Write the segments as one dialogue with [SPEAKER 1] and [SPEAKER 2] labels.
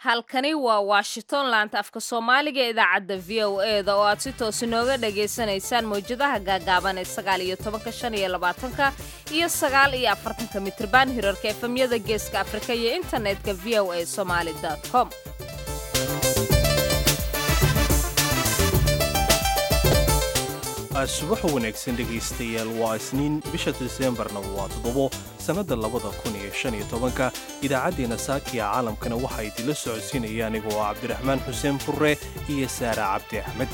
[SPEAKER 1] halkani waa washington laanta afka soomaaliga ee idaacadda v o e da oo aad si toos inooga dhagaysanaysaan mawjadaha gaagaaban ee sagaal iyo tobanka shan iyo labaatanka iyo sagaal iyo afartanka mitriban hirarka efemyada geeska afrika iyo internetka v o a somaali com
[SPEAKER 2] subax wanaagsan dhegaystayaal waa isniin bisha diseembarna waa toddobo sannadda labada kun iyo shan iyo tobanka idaacaddeenna saakiya caalamkana waxaa idinla socodsiinaya anigoo ah cabdiraxmaan xuseen furre iyo saara cabdi axmed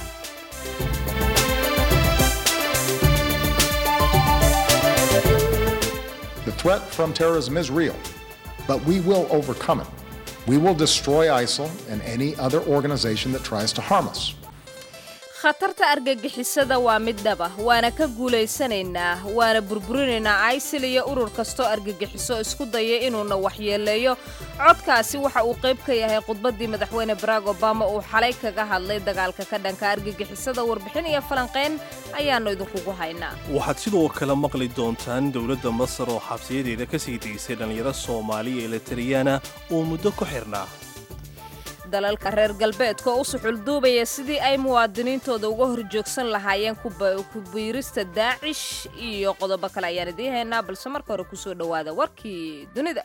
[SPEAKER 3] The threat from terrorism is real, but we will overcome it. We will destroy ISIL and any other organization that tries to harm us.
[SPEAKER 1] khatarta argagixisada waa mid dhaba waana ka guulaysanaynaa waana burburinaynaa isil iyo urur kastoo argagixiso isku daya inuuna waxyeeleeyo codkaasi waxa uu qayb ka yahay khudbaddii madaxweyne barack obama uu xalay kaga hadlay dagaalka ka dhanka argagixisada warbixin iyo falanqayn ayaannu idinkugu haynaa
[SPEAKER 2] waxaad sidoo kale maqli doontaan dowladda masar oo xabsiyadeeda ka sii daysay dhallinyaro soomaaliya ee latariyana oo muddo ku xirnaa
[SPEAKER 1] dalalka reer galbeedka oo u suxulduubaya sidii ay muwaadiniintooda uga horjoogsan lahaayeen kubiirista daacish iyo qodobo kale ayaan idiin haynaa balse marka hore kusoo dhowaada warkii dunida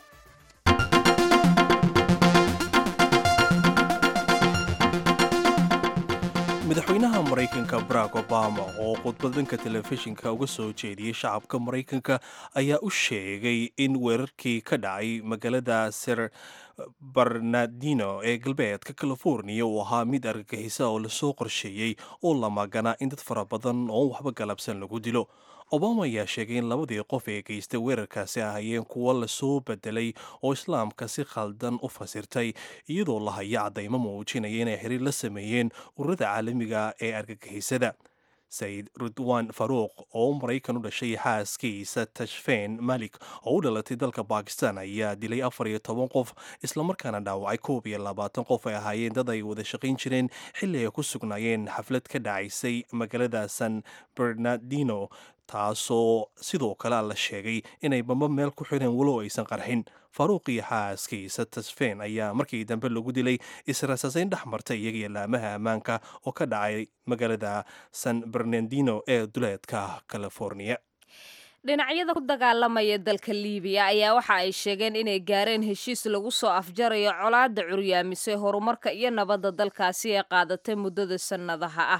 [SPEAKER 2] madaxweynaha maraykanka barack obama oo khudbad dhanka telefishinka uga soo jeediyey shacabka maraykanka ayaa u sheegay in weerarkii ka dhacay magaalada ser barnardino ee galbeedka californiya uu ahaa mid argagixisa oo lasoo qorsheeyey oo la maganaa in dad fara badan oo waxba galabsan lagu dilo obama ayaa sheegay in labadii qof ee geystay weerarkaasi ahayeen kuwo lasoo bedelay oo islaamka si khaldan u fasirtay iyadoo la haya caddaymo muujinaya inay xiriir la sameeyeen ururada caalamiga ee argagixisada sayid ridwan faruuq oo maraykan u dhashay xaaskiisa tashfeen malik oo u dhalatay dalka bakistan ayaa dilay afar iyo toban qof islamarkaana dhaawacay koob iyo labaatan qof ay ahaayeen dad ay wada shaqayn jireen xilli ay ku sugnaayeen xaflad ka dhacaysay magaalada san bernardino taasoo sidoo kale la sheegay inay bamba meel ku xireen walow aysan qarxin faaruuq iyo xaaskiisa tasfeen ayaa markii dambe lagu dilay israsasayn dhex martay iyagiyo laamaha ammaanka oo ka dhacay magaalada san bernardino ee duleedka california
[SPEAKER 1] dhinacyada ku dagaalamaya dalka liibiya ayaa waxa ay sheegeen inay gaareen heshiis lagu soo afjarayo colaadda curyaamisay horumarka iyo nabadda dalkaasi ee qaadatay muddada sannadaha ah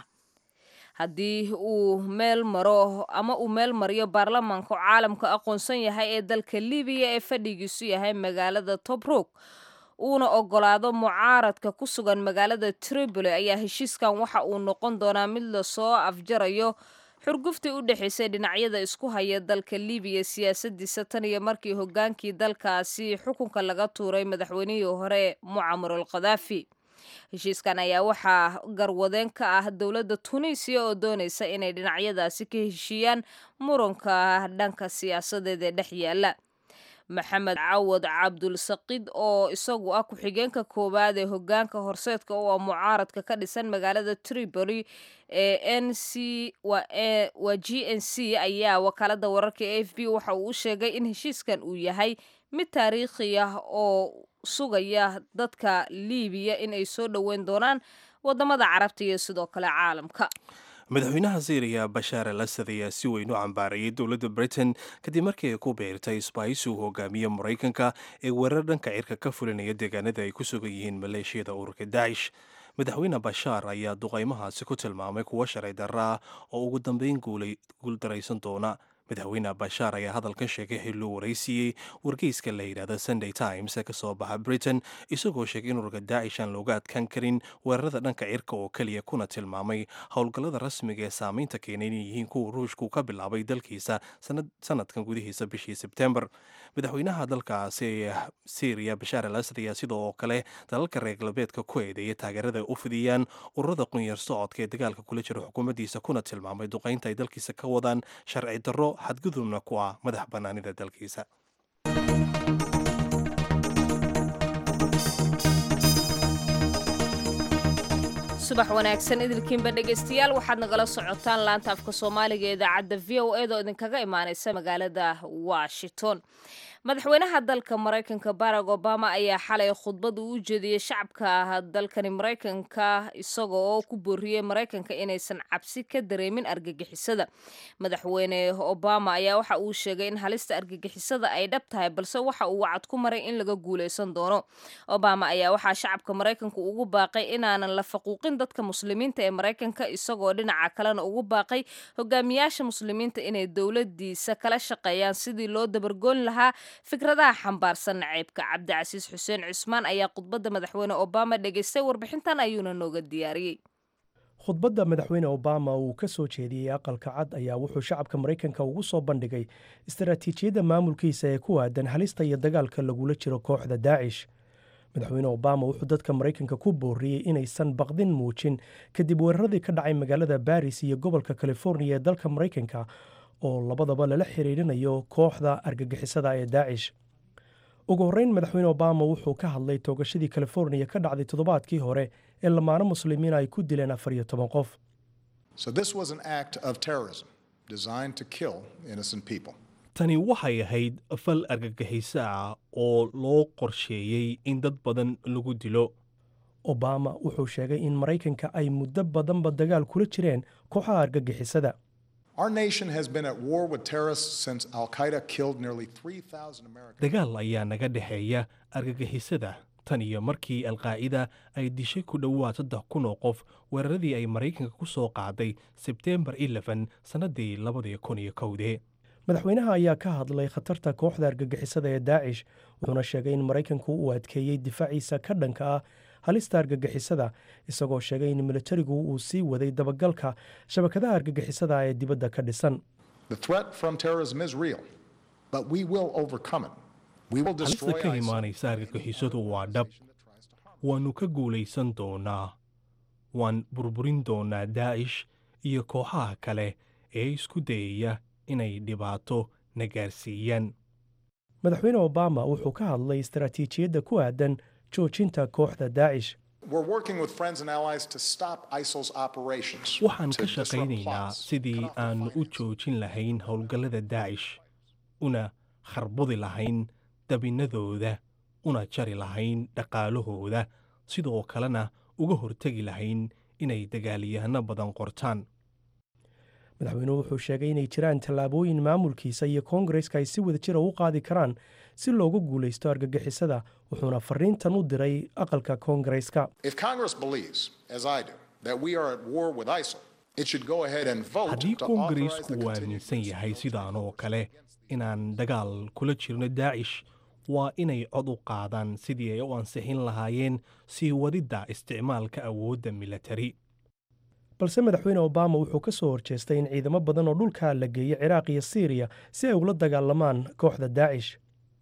[SPEAKER 1] haddii uu meel maro ama uu meel mariyo baarlamaanka oo caalamka aqoonsan yahay ee dalka libiya ee fadhigiisu yahay magaalada tobruk uuna ogolaado mucaaradka ku sugan magaalada tripoli ayaa heshiiskan waxa uu noqon doonaa mid lasoo afjarayo xurguftii u dhexaysay dhinacyada isku haya dalka libiya siyaasadiisa tan iyo markii hogaankii dalkaasi xukunka laga tuuray madaxweynihii hore mucamar al khadaafi heshiiskan ayaa waxaa garwadeen ka ah dowladda tunisiya oo doonaysa inay dhinacyadaasi ka heshiiyaan muranka dhanka siyaasadeed ee dhex yaala maxamed cawad cabdulsaqid oo isagu ah ku-xigeenka koowaad ee hogaanka horseedka oo ah mucaaradka ka dhisan magaalada tripoli ee n c waa g n c ayaa wakaalada wararka e f b waxa uu u sheegay in heshiiskan uu yahay mid taariikhi ah oo sugaya dadka liibiya in ay soo dhoweyn doonaan wadamada carabta iyo sidoo kale caalamka
[SPEAKER 2] madaxweynaha syriya bashaar al asad ayaa si weyn u cambaarayay dowladda britain kadib markii ay ku beertay isbaahisi uu hogaamiye maraykanka ee weerar dhanka cirka ka fulinaya deegaanada ay ku sugan yihiin maleeshiyada ururka daacish madaxweyne bashaar ayaa duqaymahaasi ku tilmaamay kuwo sharci darra ah oo ugu dambeyn guuldaraysan doona madaxweyne bashaar ayaa hadalkan sheegay xilluu waraysiiyey wargeyska la yidhaahda sunday times ee kasoo baxa britain isagoo sheegay in ururka daacish aan looga adkaan karin weerarada dhanka cirka oo keliya kuna tilmaamay howlgallada rasmiga ee saamaynta keenay inay yihiin kuwa ruushku ka bilaabay dalkiisa sanadkan gudihiisa bishii sebtembar madaxweynaha dalkaasi ee syriya bashaar al asad ayaa sidoo kale dalalka reer galbeedka ku eedeeyay taageerada u fidiyaan ururada qunyar socodka ee dagaalka kula jira xukuumaddiisa kuna tilmaamay duqaynta ay dalkiisa ka wadaan sharci darro xadgudubna ku ah madax bannaanida dalkiisa
[SPEAKER 1] subax wanaagsan idilkiinba dhegaystayaal waxaad nagala socotaan laanta afka soomaaliga ee idaacadda v o eda oo idinkaga imaaneysa magaalada washington madaxweynaha dalka maraykanka barack obama ayaa xalay khudbad uu u jeediyey shacabka dalkani maraykanka isaga oo ku booriyey maraykanka inaysan cabsi ka dareemin argagixisada madaxweyne obama ayaa waxa uu sheegay in halista argagixisada ay dhab tahay balse waxa uu wacad ku maray in laga guuleysan doono obama ayaa waxaa shacabka maraykanka ugu baaqay inaanan la faquuqin dadka muslimiinta ee maraykanka isagoo dhinaca kalena ugu baaqay hogaamiyaasha muslimiinta inay dowladiisa kala shaqeeyaan sidii loo dabargoon lahaa fikradaha xambaarsan naceybka cabdicasiis xuseen cusmaan ayaa khudbadda madaxweyne obama dhegaystay warbixintan ayuuna nooga diyaariyey
[SPEAKER 4] khudbadda madaxweyne obama uu ka soo jeediyey aqalka cad ayaa wuxuu shacabka maraykanka ugu soo bandhigay istaraatiijiyadda maamulkiisa ee ku aadan halista iyo dagaalka lagula jiro kooxda daacish madaxweyne obama wuxuu dadka maraykanka ku booriyey inaysan baqdin muujin kadib weeraradii ka dhacay magaalada baris iyo gobolka californiya ee dalka maraykanka oo labadaba lala xiriirinayo kooxda argagixisada ee daacish ugu horreyn madaxweyne obama wuxuu ka hadlay toogashadii californiya ka dhacday toddobaadkii hore ee lamaano muslimiin ay ku dileen afar iyo toban qof
[SPEAKER 2] tani waxay ahayd fal argagixiso ah oo loo qorsheeyey in dad badan lagu dilo
[SPEAKER 4] obama wuxuu sheegay in maraykanka ay muddo badanba dagaal kula jireen kooxaha argagixisada
[SPEAKER 2] dagaal ayaa naga dhexeeya argagixisada tan iyo markii alqaacida ay dishay ku dhowaad saddex kun oo qof weeraradii ay maraykanka ku soo qaaday sebteembar elefen sannaddii labadii kun iyo kowdee
[SPEAKER 4] madaxweynaha ayaa ka hadlay khatarta kooxda argagixisada ee daacish wuxuuna sheegay in maraykanku uu adkeeyey difaaciisa ka dhanka ah halista argagixisada isagoo sheegay in militarigu uu sii waday dabagalka shabakadaha argagixisada ee dibadda ka dhisan
[SPEAKER 2] halista ka imaanaysa argagixisadu waa dhab waannu ka guulaysan doonaa waan burburin doonaa daacish iyo kooxaha kale ee isku dayaya inay dhibaato na gaarsiiyaan
[SPEAKER 4] madaxweyne obama wuxuu ka hadlay istaraatiijiyadda ku aadan joojinta kooxda daacish
[SPEAKER 2] waxaan ka shaqaynaynaa sidii aannu u joojin lahayn howlgallada daacish una kharbudi lahayn dabinnadooda una jari lahayn dhaqaalahooda sidoo kalena uga hortegi lahayn inay dagaalyahanno badan qortaan
[SPEAKER 4] madaxweynuhu wuxuu sheegay inay jiraan tallaabooyin maamulkiisa iyo koongareska ay si wada jira u qaadi karaan si loogu guulaysto argagixisada wuxuuna fariintan u diray aqalka koongareska
[SPEAKER 2] haddii koongareesku uu aaminsan yahay sidaan oo kale inaan dagaal kula jirno daacish waa inay cod u qaadaan sidii ay u ansixin lahaayeen sii wadidda isticmaalka awoodda milatari
[SPEAKER 4] balse madaxweyne obama wuxuu ka soo horjeestay in ciidamo badan oo dhulka la geeyo ciraaq iyo siiriya si ay ula dagaalamaan kooxda daacish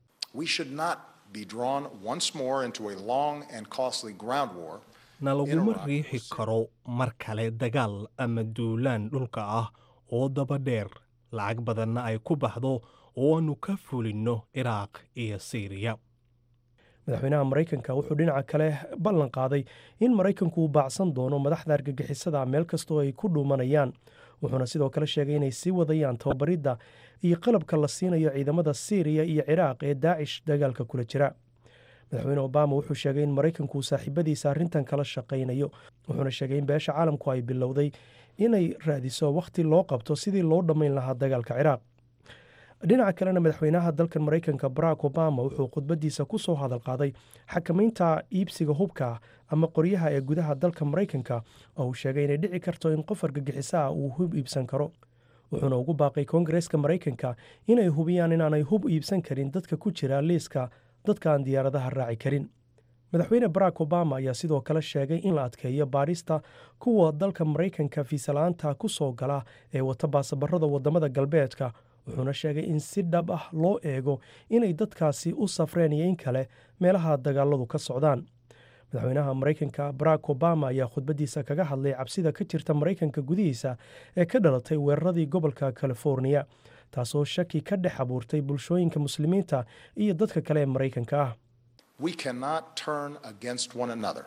[SPEAKER 2] na laguma riixi karo mar kale dagaal ama duulaan dhulka ah oo daba dheer lacag badanna ay ku baxdo oo aannu ka fulinno ciraaq iyo siiriya
[SPEAKER 4] madaxweynaha maraykanka wuxuu dhinaca kale ballan qaaday in maraykanku uu baacsan doono madaxda argagixisada meel kastoo ay ku dhuumanayaan wuxuuna sidoo kale sheegay inay sii wadayaan tababaridda iyo qalabka la siinayo ciidamada siiriya iyo ciraaq ee daacish dagaalka kula jira madaxweyne obama wuxuu sheegay in maraykanku uu saaxiibadiisa arrintan kala shaqaynayo wuxuuna sheegay in beesha caalamku ay bilowday inay raadiso wakhti loo qabto sidii loo dhammayn lahaa dagaalka ciraaq dhinaca kalena madaxweynaha dalkan maraykanka barack obama wuxuu khudbadiisa ku soo hadal qaaday xakamaynta iibsiga hubka ama qoryaha ee gudaha dalka maraykanka oo uu sheegay inay dhici karto in qof argagixiso ah uu hub iibsan karo wuxuuna ugu baaqay koongareeska maraykanka inay hubiyaan inaanay hub iibsan karin dadka ku jira liiska dadka aan diyaaradaha raaci karin madaxweyne barack obama ayaa sidoo kale sheegay in la adkeeyo baadhista kuwa dalka maraykanka fiisala-aanta ku soo gala ee wata baasabarada wadamada galbeedka wuxuuna sheegay in si dhab ah loo eego inay dadkaasi u safreen iyo in kale meelaha dagaaladu ka socdaan madaxweynaha maraykanka barack obama ayaa khudbadiisa kaga hadlay cabsida ka jirta maraykanka gudihiisa ee ka dhalatay weeraradii gobolka californiya taasoo shaki ka dhex abuurtay bulshooyinka muslimiinta iyo dadka kale ee maraykanka ah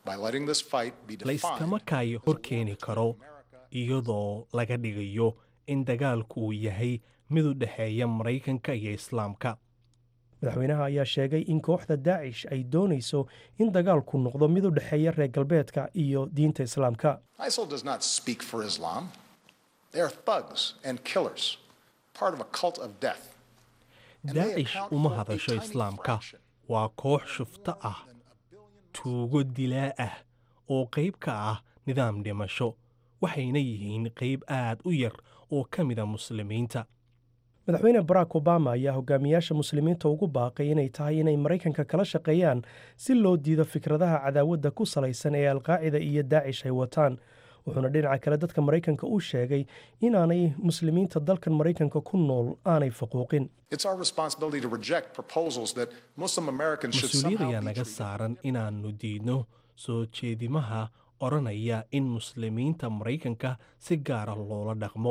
[SPEAKER 3] by letting this fight be
[SPEAKER 2] la
[SPEAKER 3] defined
[SPEAKER 2] iskama kaayo hor keeni karo iyadoo laga dhigayo in dagaalku uu yahay mid u dhexeeya maraykanka iyo islaamka
[SPEAKER 4] madaxweynaha ayaa sheegay in kooxda daacish ay doonayso in dagaalku noqdo mid u dhexeeya reer galbeedka iyo diinta islaamka
[SPEAKER 3] ISIL does not speak for Islam. They are thugs and killers, part of a cult of death. And they
[SPEAKER 2] daacish
[SPEAKER 3] account
[SPEAKER 2] uma
[SPEAKER 3] for a
[SPEAKER 2] hadasho
[SPEAKER 3] tiny
[SPEAKER 2] islaamka
[SPEAKER 3] fraction
[SPEAKER 2] waa koox shufto ah tuugo dilaa ah oo qayb ka ah nidaam dhimasho waxayna yihiin qayb aad u yar oo ka mida muslimiinta
[SPEAKER 4] madaxweyne barack obama ayaa hogaamiyaasha muslimiinta ugu baaqay inay tahay inay maraykanka kala shaqeeyaan si loo diido fikradaha cadaawadda ku salaysan ee alqaacida iyo daacish ay wataan wuxuuna dhinaca kale dadka maraykanka u sheegay inaanay muslimiinta dalkan maraykanka ku nool aanay faquuqin
[SPEAKER 3] It's our responsibility to reject proposals that Muslim Americans should
[SPEAKER 2] mas-uuliyad
[SPEAKER 3] somehow
[SPEAKER 2] ayaa
[SPEAKER 3] be
[SPEAKER 2] naga
[SPEAKER 3] treated
[SPEAKER 2] saaran inaannu diidno soo jeedimaha odhanaya in muslimiinta maraykanka si gaara loola dhaqmo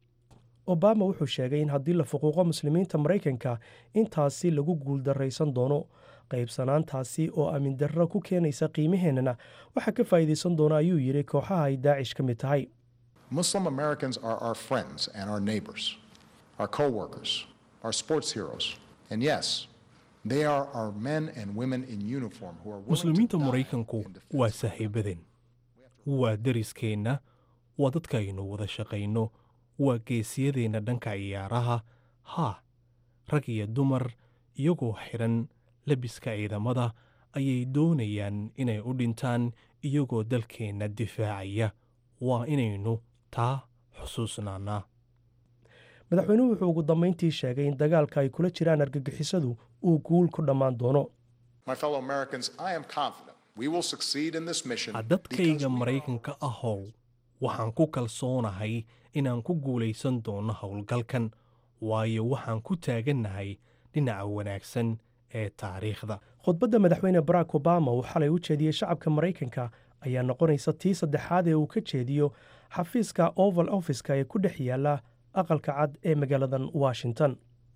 [SPEAKER 4] obama wuxuu sheegay in haddii la fuquuqo muslimiinta maraykanka intaasi lagu guuldarraysan doono qaybsanaantaasi oo aamin darro ku keenaysa qiimaheennana waxaa ka faa'iidaysan doona ayuu yidhi kooxaha ay daacish ka mid tahay
[SPEAKER 3] Muslim Americans are our friends and our neighbors, our co-workers, our sports heroes, and yes, they are our men and women in uniform who are willing
[SPEAKER 2] muslimiinta
[SPEAKER 3] to die
[SPEAKER 2] maraykanku
[SPEAKER 3] in defense
[SPEAKER 2] waa saaxiibadeen waa deriskeenna waa dadkaaynu wada shaqayno waa geesiyadeenna dhanka ciyaaraha haa rag iyo dumar iyagoo xidhan lebiska ciidamada ayay doonayaan inay u dhintaan iyagoo dalkeenna difaacaya waa inaynu taa xusuusnaanaa
[SPEAKER 4] madaxweynuhu wuxuu ugu dambayntii sheegay in dagaalka ay kula jiraan argagixisadu uu guul ku dhammaan doono
[SPEAKER 3] My fellow Americans, I am confident we will succeed in this mission because
[SPEAKER 2] dadkayga
[SPEAKER 3] we are
[SPEAKER 2] maraykanka ahow waxaan ku kalsoonahay inaan ku guulaysan doono howlgalkan waayo waxaan ku taagannahay dhinaca wanaagsan ee taariikhda
[SPEAKER 4] khudbadda madaxweyne barack obama uu xalay u jeediyey shacabka maraykanka ayaa noqonaysa tii saddexaad ee uu ka jeediyo xafiiska oval offiska ee ku dhex yaala aqalka cad ee magaaladan washington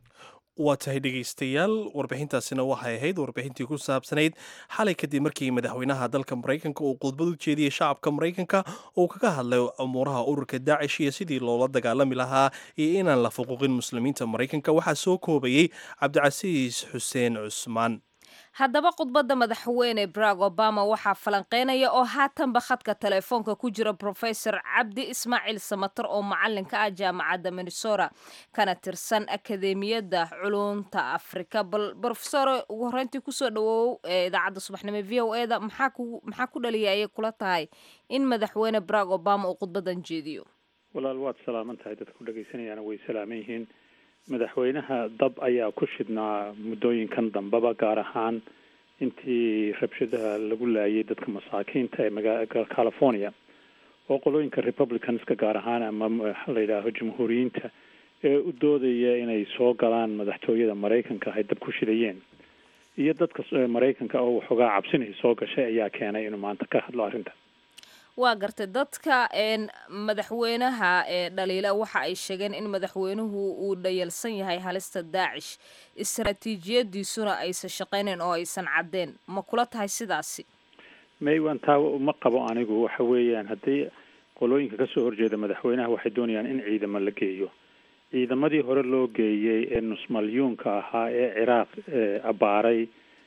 [SPEAKER 2] waa tahay dhegaystayaal warbixintaasina waxay ahayd warbixintii ku saabsanayd xalay kadib markii madaxweynaha dalka maraykanka uu khudbad u jeediyey shacabka maraykanka uu kaga hadlay umuuraha ururka daacish iyo sidii loola dagaalami lahaa iyo inaan la fuquuqin muslimiinta maraykanka waxaa soo koobayey cabdicasiis xuseen cusmaan
[SPEAKER 1] haddaba khudbadda madaxweyne barack obama waxaa falanqeynaya oo haatanba khadka telefoonka ku jira profesor cabdi ismaaciil samatar oo macalinka ah jaamacadda minnesota kana tirsan akademiyadda culunta afrika bal brofesor ugu horreyntii kusoo dhawoow ee idaacadda subaxnimo v o eda maxaa ku maxaa ku dhaliyay ayay kula tahay in madaxweyne barack obama uu khudbadan jeediyo
[SPEAKER 5] walaal waad salaaman tahay dadka ku dhagaysanayaana way salaaman yihiin madaxweynaha dab ayaa ku shidhnaa muddooyinkan dambeba gaar ahaan intii rabshadaha lagu laayay dadka masaakiinta ee magaa california oo qolooyinka republicanska gaar ahaan ama waxa la yidhaaho jamhuuriyiinta ee u doodaya inay soo galaan madaxtooyada maraykanka ay dab ku shidayeen iyo dadka maraykanka oo waxoogaa cabsinay soo gashay ayaa keenay inuu maanta ka hadlo arrinta
[SPEAKER 1] waa gartay dadka madaxweynaha ee dhaliila waxa ay sheegeen in madaxweynuhu uu dhayalsan yahay halista daacish istaraatiijiyadiisuna aysan shaqaynayn oo aysan caddeen ma kula tahay sidaasi
[SPEAKER 5] maywan taa uma qabo anigu waxa weeyaan haddii qolooyinka kasoo horjeeda madaxweynaha waxay doonayaan in ciidamo la geeyo ciidamadii hore loo geeyey ee nusmalyuunka ahaa ee ciraaq abaaray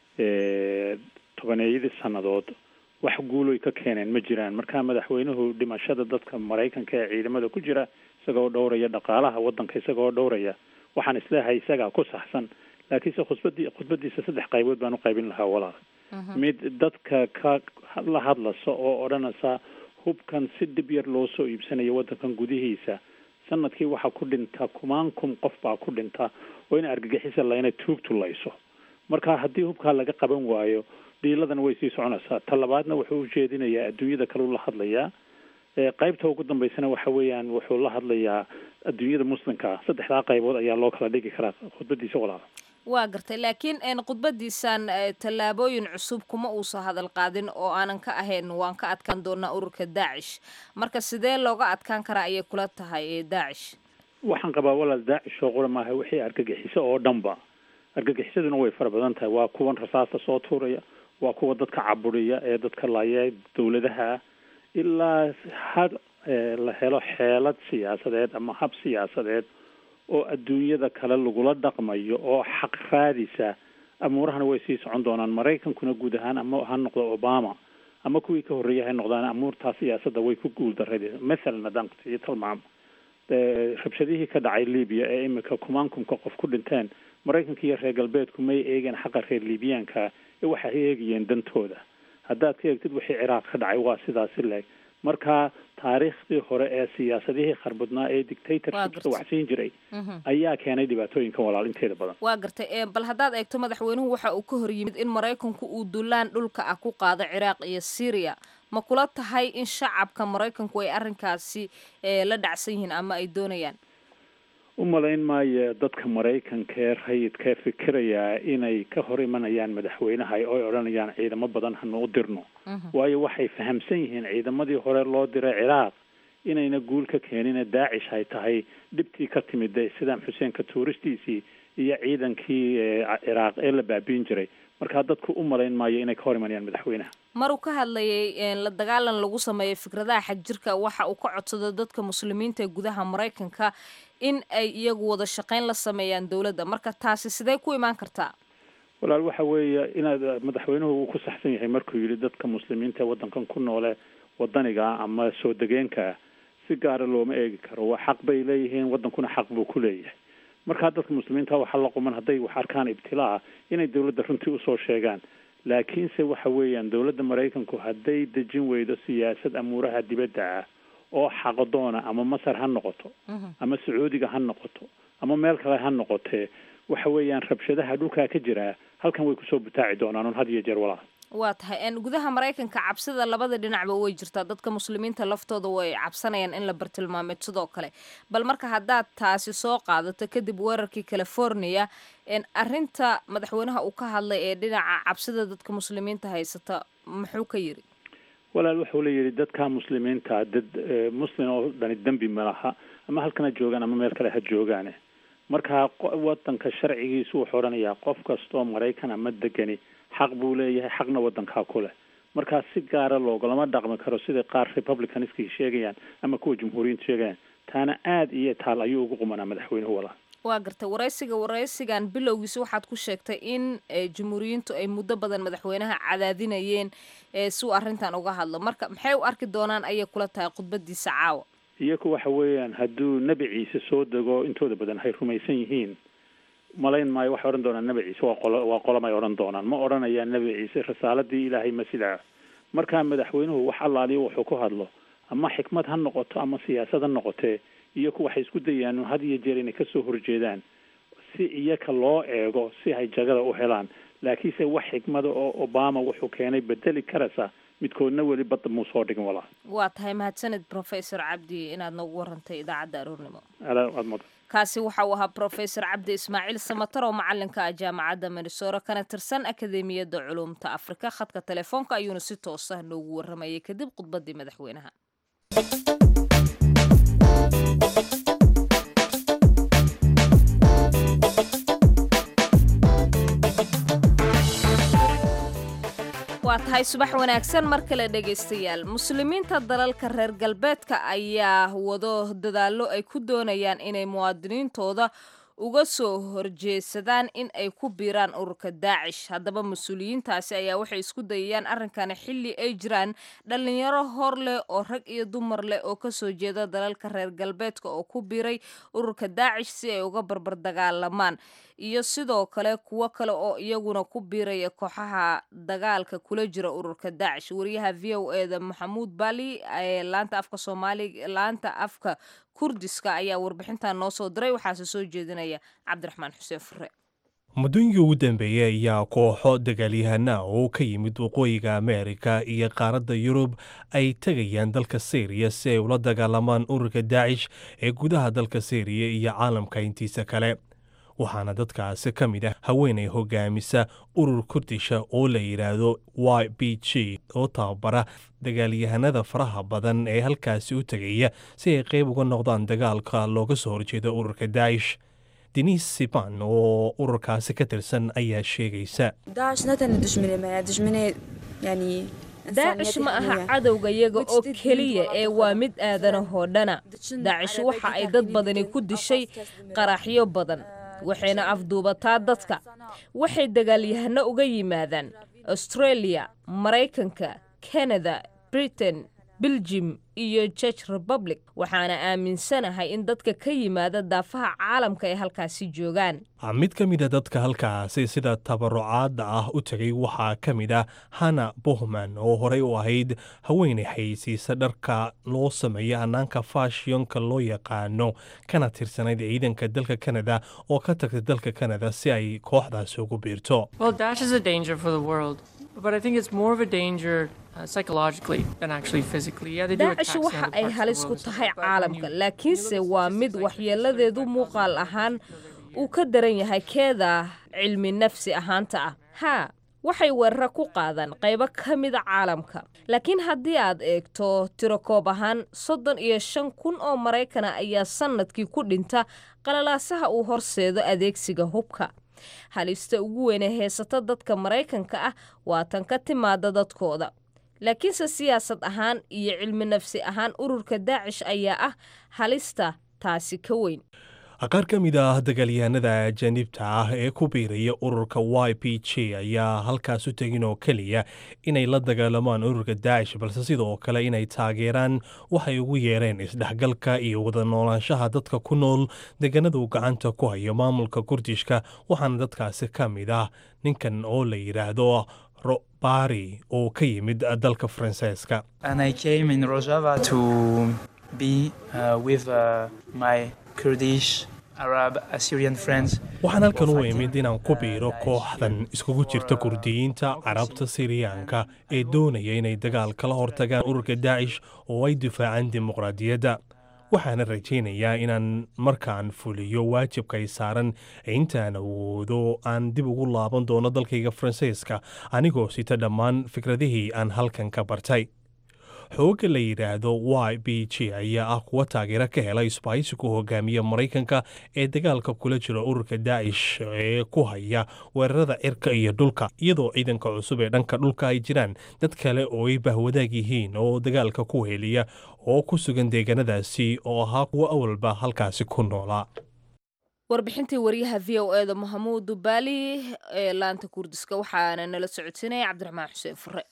[SPEAKER 5] tobaneeyadii sannadood wax guuloy ka keeneen ma jiraan marka madaxweynuhu dhimashada dadka maraykanka ee ciidamada ku jira isagoo dhowraya dhaqaalaha waddanka isagoo dhowraya waxaan isleehay isagaa ku saxsan laakiinse khudbadii khudbadiisa saddex qaybood baan u qaybin lahaa walaal mid dadka ka la hadlasa oo odhanaysa hubkan si dhib yar loo soo iibsanayo waddankan gudihiisa sanadkii waxaa ku dhinta kumaan kun qof baa ku dhinta oo in argagixisa layna tuugtulayso marka haddii hubkaa laga qaban waayo dhiiladana way sii soconaysaa ta labaadna wuxuu u jeedinayaa adduunyada kaleu la hadlayaa qaybta ugu dambeysana waxa weeyaan wuxuu la hadlayaa adduunyada muslimka ah saddexdaa qaybood ayaa loo kala dhigi karaa khudbadiisa walaala
[SPEAKER 1] waa gartay laakiin khudbadiisan tallaabooyin cusub kuma uusan hadal qaadin oo aanan ka ahayn waan ka adkaan doonaa ururka daacish marka sidee looga adkaan karaa ayay kula tahay daacish
[SPEAKER 5] waxaan qabaa walaal daacish oo qura maaha wixii argagixiso oo dhanba argagixisaduna way fara badan tahay waa kuwan rasaasta soo tuuraya waa kuwa dadka caburiya ee dadka laaya dowladaha ilaa had la helo xeelad siyaasadeed ama hab siyaasadeed oo adduunyada kale lagula dhaqmayo oo xaq raadisa amuurahana way sii socon doonaan maraykankuna guud ahaan ama ha noqdo obama ama kuwii ka horreeyay hay noqdaan amuurtaa siyaasadda way ku guuldarrade mathalan haddaan kusiiyo tilmaamo rabshadihii ka dhacay libiya ee imika kumaankumka qof ku dhinteen maraykanka iyo reer galbeedku may eegeen xaqa reer libiyaanka ee waxay eegayeen dantooda haddaad ka eegtid wixii ciraaq ka dhacay waa sidaasi leeg marka taariikhdii hore ee siyaasadihii kharbadnaa ee dictatorshipka waxsiin jiray ayaa keenay dhibaatooyinkan walaal inteeda badan
[SPEAKER 1] waa gartay bal haddaad eegto madaxweynuhu waxa uu ka hor yimid in maraykanku uu dulaan dhulka ah ku qaado ciraaq iyo syriya ma kula tahay in shacabka maraykanku ay arrinkaasi la dhacsan yihiin ama ay doonayaan
[SPEAKER 5] u malayn maayo dadka maraykanka ee rayidkae fikirayaa inay ka hor imanayaan madaxweynaha oo ay odhanayaan ciidamo badan hanu u dirno waayo waxay fahamsan yihiin ciidamadii hore loo diray ciraaq inayna guul ka keenine daacish ay tahay dhibtii ka timid sidaam xuseenka tuuristiisii iyo ciidankii ciraaq ee la baabiin jiray markaa dadku u malayn maayo inay ka hor imanayaan madaxweynaha
[SPEAKER 1] maruu ka hadlayay la dagaalan lagu sameeyo fikradaha xagjirka waxa uu ka codsado dadka muslimiinta ee gudaha maraykanka in ay iyagu wada shaqayn la sameeyaan dowladda marka taasi sidee ku imaan kartaa
[SPEAKER 5] walaal waxa weeye inaad madaxweynuhu uu ku saxsan yahay markuu yidhi dadka muslimiinta ee waddankan ku noole wadaniga ama soo degeenka si gaara looma eegi karo waa xaq bay leeyihiin waddankuna xaq buu ku leeyahay markaa dadka muslimiinta waxaa la quman hadday wax arkaan ibtilaa inay dowladda runtii usoo sheegaan laakiinse waxa weeyaan dowladda maraykanku hadday dejin weydo siyaasad amuuraha dibadda ah oo xaqdoona ama masar ha noqoto ama sacuudiga ha noqoto ama meel kale ha noqotee waxa weeyaan rabshadaha dhulkaa ka jiraa halkan way kusoo butaaci doonaan un had iyo jeer walaa
[SPEAKER 1] waa tahay gudaha maraykanka cabsida labada dhinacba way jirtaa dadka muslimiinta laftooda way cabsanayaan in la bartilmaameed sidoo kale bal marka haddaad taasi soo qaadato kadib weerarkii california arrinta madaxweynaha uu ka hadlay ee dhinaca cabsida dadka muslimiinta haysata muxuu ka yiri
[SPEAKER 5] walaal wuxuu la yidhi dadka muslimiinta dad muslim oo dhani dembi malaha ama halkan ha joogaan ama meel kale ha joogaane marka wadanka sharcigiisu wuxuu odhanayaa qof kastoo maraykan ama degani xaq buu leeyahay xaqna wadankaa ku leh markaa si gaara loogolama dhaqmi karo sida qaar republicanskii sheegayaan ama kuwa jumhuuriyiinta sheegayaan taana aada iyo taal ayuu ugu qumanaa madaxweynuhu walaa
[SPEAKER 1] waa gartay waraysiga waraysigan bilowgiisa waxaad ku sheegtay in jumhuuriyiintu ay muddo badan madaxweynaha cadaadinayeen si uu arrintan uga hadlo marka maxay u arki doonaan ayay kula tahay khudbadiisa caawa
[SPEAKER 5] iyaku waxa weeyaan hadduu nebi ciise soo dego intooda badan hay rumaysan yihiin malayn maayo waxay odhan doonaan nebi ciise waa qolo waa qolamay odhan doonaan ma odhanayaan nebi ciise risaaladii ilaahay ma sidaa markaa madaxweynuhu wax allaaliyo wuxuu ku hadlo ama xikmad ha noqoto ama siyaasad ha noqotee iyaku waxay isku dayaan had iyo jeer inay kasoo horjeedaan si iyaka loo eego si ay jagada u helaan laakiinse wax xikmada oo obama wuxuu keenay bedeli karaysa midkoodna weli badda muu soo dhigin walaa
[SPEAKER 1] waa tahay mahadsanid professor cabdi inaad noogu warantay idaacadda aroornimo
[SPEAKER 5] aad mudan
[SPEAKER 1] kaasi waxa uu ahaa professor cabdi ismaaciil samatar oo macalinka ah jaamacadda minnesora kana tirsan akademiyadda culumta afrika khadka telefoonka ayuuna si toosah noogu waramayay kadib khudbadii madaxweynaha waa tahay subax wanaagsan mar kale dhegaystayaal muslimiinta dalalka reer galbeedka ayaa wado dadaallo ay ku doonayaan inay muwaadiniintooda uga soo horjeedsadaan in ay ku biiraan ururka daacish haddaba mas-uuliyiintaasi ayaa waxay isku dayayaan arrinkani xilli ay jiraan dhallinyaro hor leh oo rag iyo dumar leh oo kasoo jeeda dalalka reer galbeedka oo ku biiray ururka daacish si ay uga barbar dagaalamaan iyo sidoo kale kuwo kale oo iyaguna ku biiraya kooxaha dagaalka kula jira ururka daacish wariyaha v o e da maxamuud bali ee laanta afka soomaaliga laanta afka kurdiska ayaa warbixintan noo soo diray waxaase soo jeedinaya cabdiraxmaan xuseen fure
[SPEAKER 2] muddooyinkii ugu dambeeyey ayaa kooxo dagaalyahana oo ka yimid waqooyiga ameerika iyo qaaradda yurub ay tegayaan dalka syriya si ay ula dagaalamaan ururka daacish ee gudaha dalka syriya iyo caalamka intiisa kale waxaana dadkaasi ka mid ah haweenay hogaamisa urur kurdisha oo la yidhaahdo y b g oo tababara dagaalyahanada faraha badan ee halkaasi u tegaya si ay qayb uga noqdaan dagaalka looga soo horjeedo ururka daa'ish denis siban oo ururkaasi ka tirsan ayaa sheegaysa
[SPEAKER 1] daacish ma aha cadowga yaga oo keliya ee waa mid aadanahoo dhana daacish waxa ay dad badani ku dishay qaraxyo badan waxayna afduubataa dadka waxay dagaalyahano uga yimaadaan australia maraykanka kanada britain beljim iyo george republic waxaana aaminsanahay in dadka ka yimaada daafaha caalamka ay halkaasi joogaan
[SPEAKER 2] mid ka mid a dadka halkaasi sida tabarucaadda ah u tegay waxaa ka mid ah hana bohman oo horey u ahayd haweenay xayeysiisa dharka loo sameeya hannaanka fashionka loo yaqaano kana tirsanayd ciidanka dalka kanada oo ka tagtay dalka kanada si ay kooxdaasi ugu biirto
[SPEAKER 1] daacish waxa ay halis ku tahay caalamka laakiinse waa mid waxyeeladeedu muuqaal ahaan uu ka daran yahay keeda cilmi nafsi ahaanta ah haa waxay weerara ku qaadaan qaybo ka mida caalamka laakiin haddii aad eegto tirokoob ahaan soddon iyo shan kun oo maraykana ayaa sannadkii ku dhinta qalalaasaha uu horseedo adeegsiga hubka halista ugu weyne heesata dadka maraykanka ah waa tan ka timaada dadkooda laakiinse siyaasad ahaan iyo cilmi nafsi ahaan ururka daacish ayaa ah halista taasi ka weyn
[SPEAKER 2] qaar ka mid ah dagaalyahanada ajaanibta ah ee ku biiraya ururka y p j ayaa halkaas u tegin oo keliya inay la dagaalamaan ururka daacish balse sidoo kale inay taageeraan waxay ugu yeereen isdhexgalka iyo wada noolaanshaha dadka ku nool deegaanadu gacanta ku hayo maamulka kurdishka waxaana dadkaasi ka mid ah ninkan oo la yidhaahdo robari oo ka yimid dalka faransiiska waxaan halkan u imid inaan ku biiro kooxdan iskugu jirta kurdiyiinta carabta siriyaanka ee doonaya inay dagaal kala hortagaan ururka daacish oo ay difaacaan dimuqraadiyadda waxaana rajaynayaa inaan markaan fuliyo waajibkay saaran intaan awoodo aan dib ugu laaban doono dalkayga faransiiska anigoo sita dhammaan fikradihii aan halkan ka bartay xoogga la yidhaahdo y b j ayaa ah kuwa taageero ka hela isbaaysigu hogaamiya maraykanka ee dagaalka kula jira ururka daacish ee ku haya weerarada cirka iyo dhulka iyadoo ciidanka cusub ee dhanka dhulka ay jiraan dad kale oo ay bahwadaag yihiin oo dagaalka ku heliya oo ku sugan deegaanadaasi oo ahaa kuwa awalba halkaasi ku noolaa
[SPEAKER 1] warbixintii waryaha v o eda mahamuud dubaali ee laanta kurdiska waxaana nala socodsiinaya cabdiraxmaan xuseen fure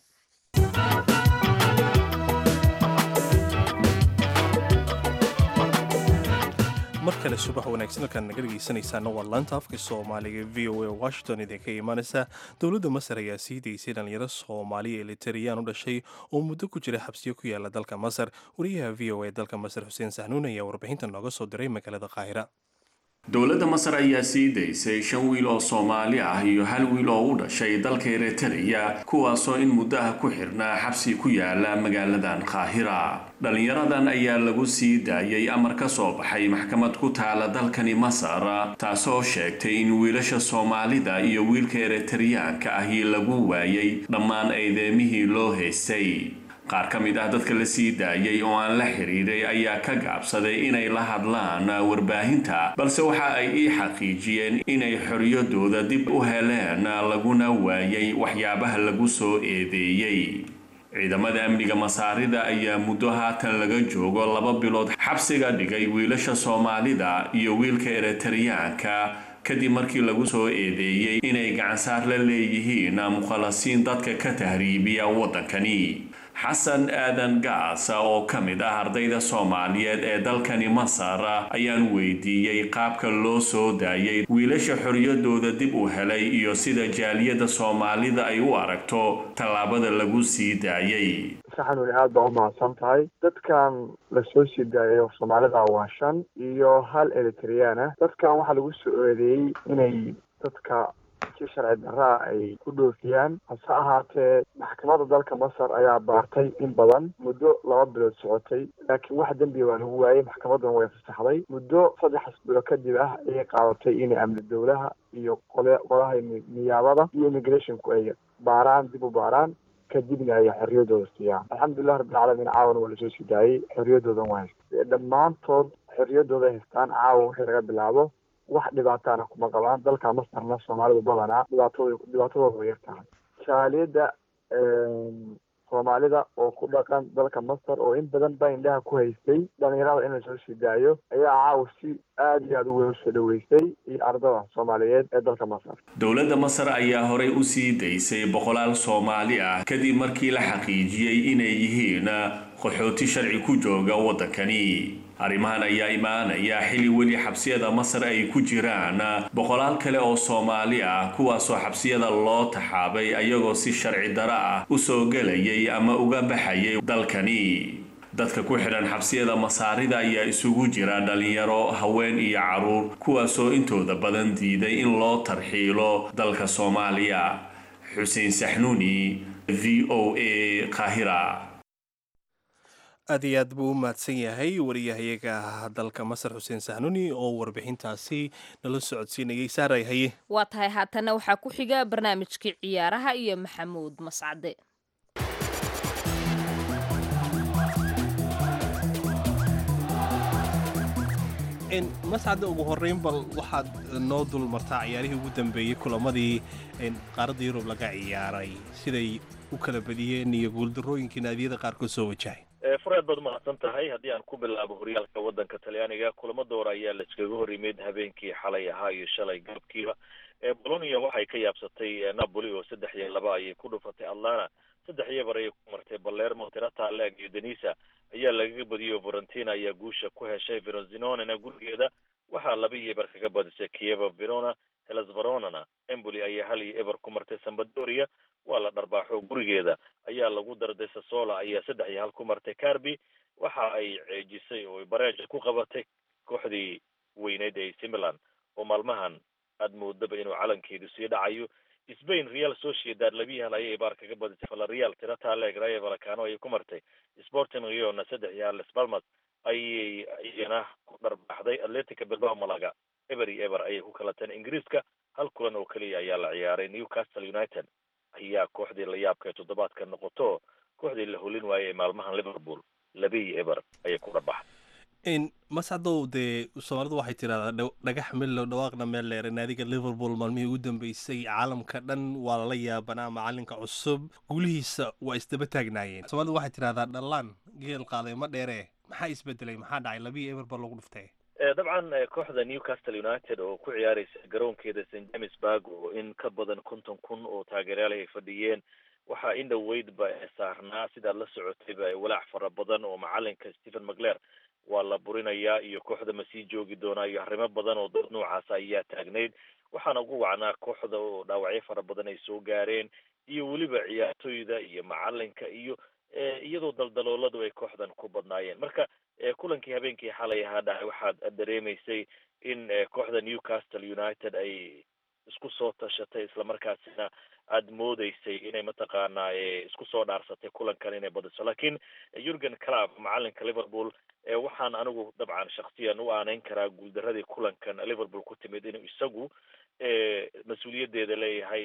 [SPEAKER 2] mar kale subax wanaagsan halkaan naga dhegeysanaysaana waa laanta afka soomaaliga v o a washington idinka imaanaysa dowladda masar ayaa sii daysay dhalinyaro soomaaliya elitariyaan u dhashay oo muddo ku jira xabsiyo ku yaala dalka masar wariyaha v o a dalka masar xuseen saxnuun ayaa warbixinta nooga soo diray magaalada qaahira
[SPEAKER 6] dowladda masar ayaa sii daysay shan wiil oo soomaali ah iyo hal wiil oo u dhashay dalka eritreya kuwaasoo in muddo ah ku xirnaa xabsi ku yaala magaaladan qaahira dhalinyaradan ayaa lagu sii daayay amar ka soo baxay maxkamad ku taala dalkani masar taasoo sheegtay in wiilasha soomaalida iyo wiilka eritreyaanka ahi lagu waayay dhammaan eedeemihii loo haystay qaar ka mid ah dadka la sii daayay oo aan la xidhiidhay ayaa ka gaabsaday inay la hadlaan warbaahinta balse waxa ay ii xaqiijiyeen inay xoriyadooda dib u heleen laguna waayay waxyaabaha lagu soo eedeeyey ciidamada amniga masaarida ayaa muddo haatan laga joogo laba bilood xabsiga dhigay wiilasha soomaalida iyo wiilka eritreyaanka kadib markii lagu soo eedeeyey inay gacansaar la leeyihiin mukhalasiin dadka ka tahriibiya waddankani xasan aadan gaasa oo ka mid ah ardayda soomaaliyeed ee dalkani masar ayaan weydiiyey qaabka loo soo daayay wiilasha xoriyadooda dib u helay iyo sida jaaliyadda soomaalida ay u aragto tallaabada lagu sii daayay
[SPEAKER 7] saxanuni aad baa u mahadsan tahay dadkan lasoo sii daayay soomaalida waa shan iyo hal eritreyaan ah dadkan waxaa lagu soo eedeeyey inay dadka si sharci daraa ay ku dhoofiyaan hase ahaatee maxkamadda dalka masar ayaa baartay in badan muddo laba bilood socotay laakiin wax dembiga waa lagu waayey maxkamadduna way fasaxday muddo saddex bilo kadib ah ayay qaadatay inay amni dowlaha iyo qole qolaha niyaabada iyo immigrationku ay baaraan dib u baaraan kadibna ay xorriyadooda siiyaan alxamdulilah rabbilcaalamiin caawana waa lasoo sii daayey xorriyadoodan waa haystay dhammaantood xorriyadooda haystaan caawa wixii laga bilaabo wax dhibaataana kuma qabaan dalka masarna soomaalidu badanaa dhibaatooda dhibaatadooda way yar tahay jaaliyadda soomaalida oo ku dhaqan dalka masar oo in badan baa indhaha ku haystay dhalinyarada in la soo sii daayo ayaa caawa si aada iyo aada u weyn usoo dhaweystay iyo ardada soomaaliyeed ee dalka masar
[SPEAKER 6] dowladda masar ayaa horey u sii daysay boqolaal soomaali ah kadib markii la xaqiijiyey inay yihiin qaxooti sharci ku jooga waddankani arrimahan ayaa imaanaya xilli weli xabsiyada masar ay ku jiraan boqolaal kale oo soomaali ah kuwaasoo xabsiyada loo taxaabay ayagoo si sharci daro ah u soo gelayay ama uga baxayay dalkani dadka ku xidhan xabsiyada masaarida ayaa isugu jira dhalinyaro haween iyo caruur kuwaasoo intooda badan diiday in loo tarxiilo dalka soomaaliya xuseen saxnuuni v o a qaahira
[SPEAKER 2] aad iyo aad buu u mahadsan yahay wariyahayaga dalka masar xuseen sahnuni oo warbixintaasi nala socodsiinayay saaray haye
[SPEAKER 1] waa tahay haatana waxaa ku xiga barnaamijkii ciyaaraha iyo maxamuud mascade
[SPEAKER 2] mascadda ugu horreyn bal waxaad noo dul martaa ciyaarihii ugu dambeeyey kulamadii qaaradda yurub laga ciyaaray siday u kala badiyeen iyo guuldarooyinkii naadiyada qaarkood soo wajahay
[SPEAKER 8] furaad baad umahadsan tahay haddii aan ku bilaabo horyaalka waddanka talyaaniga kulamo doora ayaa laiskaga hor yimid habeenkii xalay ahaa iyo shalay galabkiiba bolonia waxay ka yaabsatay napoli oo saddex iyo laba ayay ku dhufatay atlana saddex iyo bar ayay ku martay balermo tirata leg iyo denisa ayaa lagaga badiyey oo varentina ayaa guusha ku heshay verozinonena gurigeeda waxaa laba iyo eber kaga badisay kieva verona helas veronana emboli ayaa hal iyo eber ku martay sambadoria waa la dharbaaxo gurigeeda ayaa lagu darday sasola ayaa saddex iyo hal ku martay carby waxa ay ceejisay oo bareeja ku qabatay kooxdii weyneyd ee similan oo maalmahan aad moodaba inuu calankeedu sii dhacayo spain real sociedad labiyi hal ayay baar kaga badisay valareal tirata leg rayo valacano ayay ku martay sporting riona saddex iyo hal las palmas ayay iyana ku dharbaaxday atletica bilbao malaga eber iyo eber ayay ku kala taen ingiriiska hal kulan oo keliya ayaa la ciyaaray newcastle united ayaa kooxdii la yaabka ee toddobaadka noqoto kooxdii la holin waayey maalmahan liverpool laba iyo eber ayay ku dhabaxday
[SPEAKER 2] mascadow dee soomaalidu waxay tidhahdaa dhagax mellow dhawaaqna meel dheere naadiga liverpool maalmihii ugu dambeysay caalamka dhan waa lala yaabanaa macalinka cusub guulihiisa waa isdaba taagnaayeen soomaalidu waxay tidhahdaa dhallaan geel qaaday ma dheere maxaa isbedelay maxaa dhacay labiiyo eber ba lagu dhuftay
[SPEAKER 8] dabcan kooxda newcastle united oo ku ciyaaraysa garoonkeeda st james burg oo in ka badan konton kun oo taageeryaal ay fadhiyeen waxaa in dhoweydba saarnaa sidaad la socotayba walaac fara badan oo macalinka stephen macler waa la burinayaa iyo kooxda ma sii joogi doonaa iyo arrimo badan oo dad noocaasa ayaa taagnayd waxaana ugu wacnaa kooxda oo dhaawacyo fara badan ay soo gaareen iyo weliba ciyaartoyda iyo macalinka iyo iyadoo daldalooladu ay kooxdan ku badnaayeen marka kulankii habeenkii xalay ahaa dhacay waxaad dareemaysay in kooxda newcastle united ay isku soo tashatay islamarkaasina aada moodeysay inay mataqaanaa isku soo dhaarsatay kulankan inay badiso lakin jurgen club macalinka liverpool waxaan anigu dabcan shaksiyan u aaneyn karaa guuldaradii kulankan liverpool ku timid inuu isagu mas-uuliyaddeeda leeyahay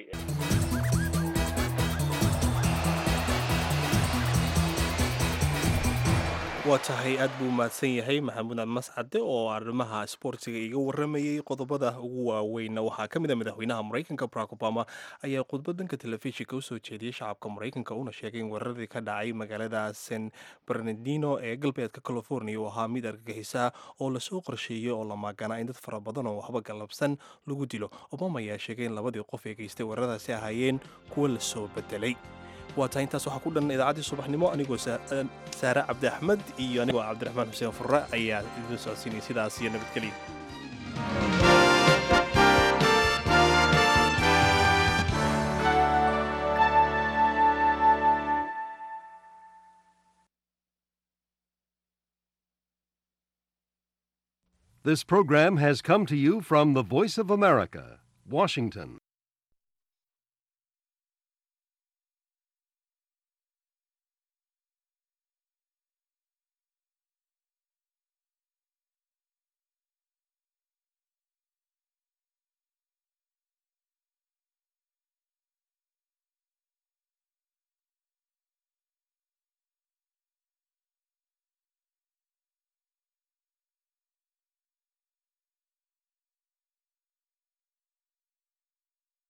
[SPEAKER 2] waa tahay aad buu mahadsan yahay maxamuud mascade oo arrimaha sboortiga iga waramayey qodobada ugu waaweynna waxaa ka mid a madaxweynaha maraykanka barack obama ayaa khudbadanka telefishinka usoo jeediyey shacabka maraykanka una sheegay in weeraradii ka dhacay magaalada san bernardino ee galbeedka california uu ahaa mid argagixisa oo lasoo qorsheeyey oo la maaganaa in dad fara badan oo waxba galabsan lagu dilo obama ayaa sheegay in labadii qof ee geystay weeraradaasi ahaayeen kuwa lasoo bedelay waa tahay intaas waxaa ku dhan idaacaddii subaxnimo anigoo saare cabdi axmed iyo anigoo cabdiraxmaan xuseen furre ayaa idin socodsiinaya sidaas iyo nabadgelya
[SPEAKER 9] This program has come to you from the Voice of America, Washington.